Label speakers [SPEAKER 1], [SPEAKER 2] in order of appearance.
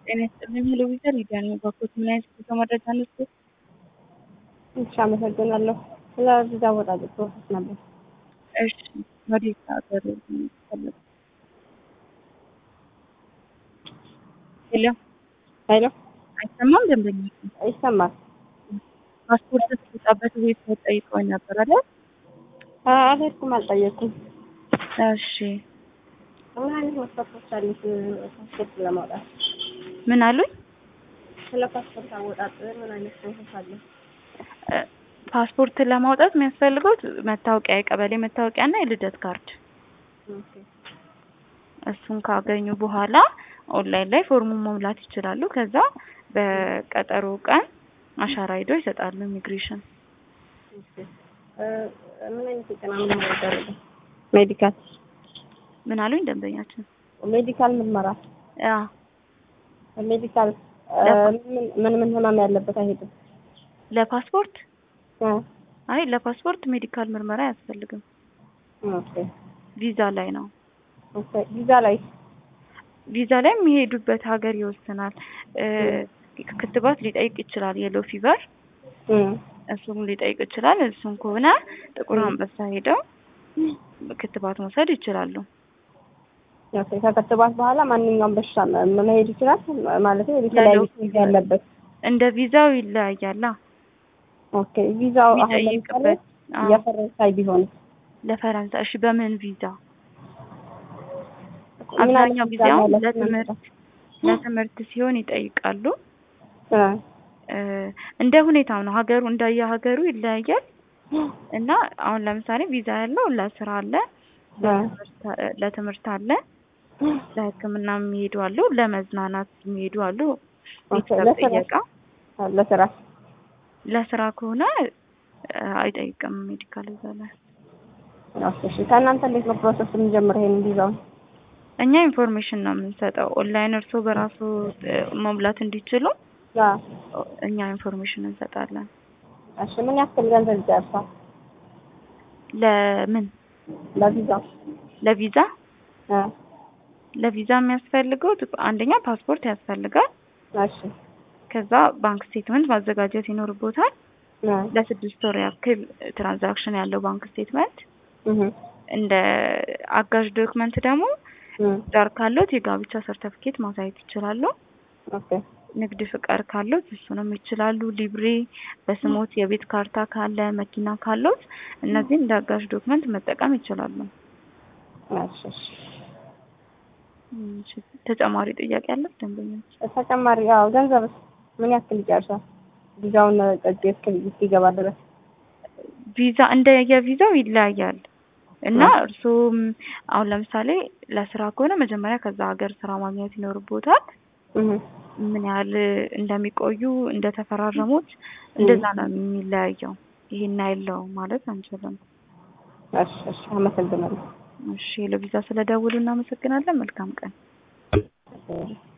[SPEAKER 1] ጤና ይስጥልኝ ሄሎ ቪዥን ሊዲያ ነኝ። ባኮት ምን አይነት ጉዞ መረጃ ነሱ?
[SPEAKER 2] እሺ አመሰግናለሁ። ስለ ቪዛ አወጣጥ ፕሮሰስ ነበር።
[SPEAKER 1] እሺ ወዴት ሀገር ፈለጉ? ሄሎ
[SPEAKER 2] ሄሎ
[SPEAKER 1] አይሰማም? ደንበኛ
[SPEAKER 2] ይሰማል?
[SPEAKER 1] ፓስፖርት ስትወጣበት ቤት ጠይቀውኝ ነበር አይደል?
[SPEAKER 2] አልሄድኩም፣ አልጠየቅኩም።
[SPEAKER 1] እሺ
[SPEAKER 2] ምን አይነት መስፈርቶች አሉት ፓስፖርት ለማውጣት?
[SPEAKER 1] ምን አሉኝ?
[SPEAKER 2] ስለ ፓስፖርት አወጣጥ ምን አይነት ፕሮሰስ አለ?
[SPEAKER 1] ፓስፖርት ለማውጣት የሚያስፈልገው መታወቂያ፣ የቀበሌ መታወቂያ እና የልደት ካርድ።
[SPEAKER 2] ኦኬ
[SPEAKER 1] እሱን ካገኙ በኋላ ኦንላይን ላይ ፎርሙን መሙላት ይችላሉ። ከዛ በቀጠሮ ቀን አሻራ ሂዶ ይሰጣሉ ኢሚግሬሽን።
[SPEAKER 2] ኦኬ እ ምን አይነት የጤና ምርመራ ይደረጋል? ሜዲካል
[SPEAKER 1] ምን አሉኝ ደንበኛችን?
[SPEAKER 2] ሜዲካል ምርመራ
[SPEAKER 1] ያ
[SPEAKER 2] ሜዲካል እ ምን ምን ምን ህመም ያለበት አይሄድም?
[SPEAKER 1] ለፓስፖርት
[SPEAKER 2] እ
[SPEAKER 1] አይ ለፓስፖርት ሜዲካል ምርመራ አያስፈልግም።
[SPEAKER 2] ኦኬ
[SPEAKER 1] ቪዛ ላይ ነው።
[SPEAKER 2] ኦኬ ቪዛ ላይ
[SPEAKER 1] ቪዛ ላይ የሚሄዱበት ሀገር ይወስናል። እ ክትባት ሊጠይቅ ይችላል። የሎ ፊቨር
[SPEAKER 2] እ
[SPEAKER 1] እሱን ሊጠይቅ ይችላል። እሱን ከሆነ ጥቁር አንበሳ ሄደው ክትባት መውሰድ ይችላሉ።
[SPEAKER 2] ኦኬ ከክትባት በኋላ ማንኛውም በሽታ መ- መሄድ ይችላል ማለት ነው። የተለያዩ ቪዛ ያለበት
[SPEAKER 1] እንደ ቪዛው ይለያያላ።
[SPEAKER 2] ኦኬ ቪዛው አሁን ለምሳሌ
[SPEAKER 1] የሚጠይቅበት አዎ፣
[SPEAKER 2] የፈረንሳይ ቢሆን
[SPEAKER 1] ለፈረንሳይ እሺ፣ በምን ቪዛ?
[SPEAKER 2] ምን አይነት
[SPEAKER 1] አብዛኛው
[SPEAKER 2] ቪዛ
[SPEAKER 1] ጊዜ አሁን
[SPEAKER 2] ማለት ነው?
[SPEAKER 1] ለትምህርት ለትምህርት ሲሆን ይጠይቃሉ።
[SPEAKER 2] እ
[SPEAKER 1] እ እንደ ሁኔታው ነው። ሀገሩ እንደየ ሀገሩ ይለያያል እና አሁን ለምሳሌ ቪዛ ያለው ለስራ አለ፣ ለትምህርት- ለትምህርት አለ፣ ለሕክምና የሚሄዱ አሉ፣ ለመዝናናት የሚሄዱ አሉ። ቤተሰብ
[SPEAKER 2] ለስራ?
[SPEAKER 1] ጥየቃ
[SPEAKER 2] ለስራ
[SPEAKER 1] ለስራ ከሆነ እ አይጠይቅም ሜዲካል እዛ ላይ።
[SPEAKER 2] ኦኬ እሺ ከእናንተ እንዴት ነው ፕሮሰስ የምንጀምረው ይሄን ቪዛውን?
[SPEAKER 1] እኛ ኢንፎርሜሽን ነው የምንሰጠው ኦንላይን እርስዎ በራሱ እ መሙላት እንዲችሉ
[SPEAKER 2] አዎ
[SPEAKER 1] እኛ ኢንፎርሜሽን እንሰጣለን።
[SPEAKER 2] እሺ ምን ያክል ገንዘብ ይጨርሳል
[SPEAKER 1] ለምን
[SPEAKER 2] ለቪዛው?
[SPEAKER 1] ለቪዛ
[SPEAKER 2] እ
[SPEAKER 1] ለቪዛ የሚያስፈልገው አንደኛ ፓስፖርት ያስፈልጋል።
[SPEAKER 2] እሺ
[SPEAKER 1] ከዛ ባንክ ስቴትመንት ማዘጋጀት ይኖርቦታል።
[SPEAKER 2] እ
[SPEAKER 1] ለስድስት ወር ያክል ትራንዛክሽን ያለው ባንክ ስቴትመንት።
[SPEAKER 2] እህ
[SPEAKER 1] እንደ አጋዥ ዶክመንት ደግሞ
[SPEAKER 2] እ
[SPEAKER 1] ዳር ካሎት የጋብቻ ሰርተፍኬት ማሳየት ይችላሉ።
[SPEAKER 2] ኦኬ
[SPEAKER 1] ንግድ ፍቃድ ካሎት እሱንም ይችላሉ። ሊብሬ በስሞት የቤት ካርታ ካለ መኪና ካሎት እነዚህን እንደ አጋዥ ዶክመንት መጠቀም ይችላሉ።
[SPEAKER 2] እሺ እሺ
[SPEAKER 1] እሺ፣ ተጨማሪ ጥያቄ አለ ደንበኞች?
[SPEAKER 2] ተጨማሪ ያው ገንዘብስ ምን ያክል ይጨርሳል? ቪዛውን ጠጅ እስኪገባ ድረስ
[SPEAKER 1] ቪዛ እንደ የቪዛው ይለያያል እና እርስዎም አሁን ለምሳሌ ለስራ ከሆነ መጀመሪያ ከዛ ሀገር ስራ ማግኘት ይኖርቦታል።
[SPEAKER 2] እህ
[SPEAKER 1] ምን ያህል እንደሚቆዩ እንደተፈራረሙት እንደዛ ነው የሚለያየው። ይሄን ያለው ማለት አንችልም።
[SPEAKER 2] እሺ እሺ አመሰግናለሁ።
[SPEAKER 1] እሺ ለቪዛ ስለደውሉ እናመሰግናለን። መልካም ቀን።
[SPEAKER 2] እሺ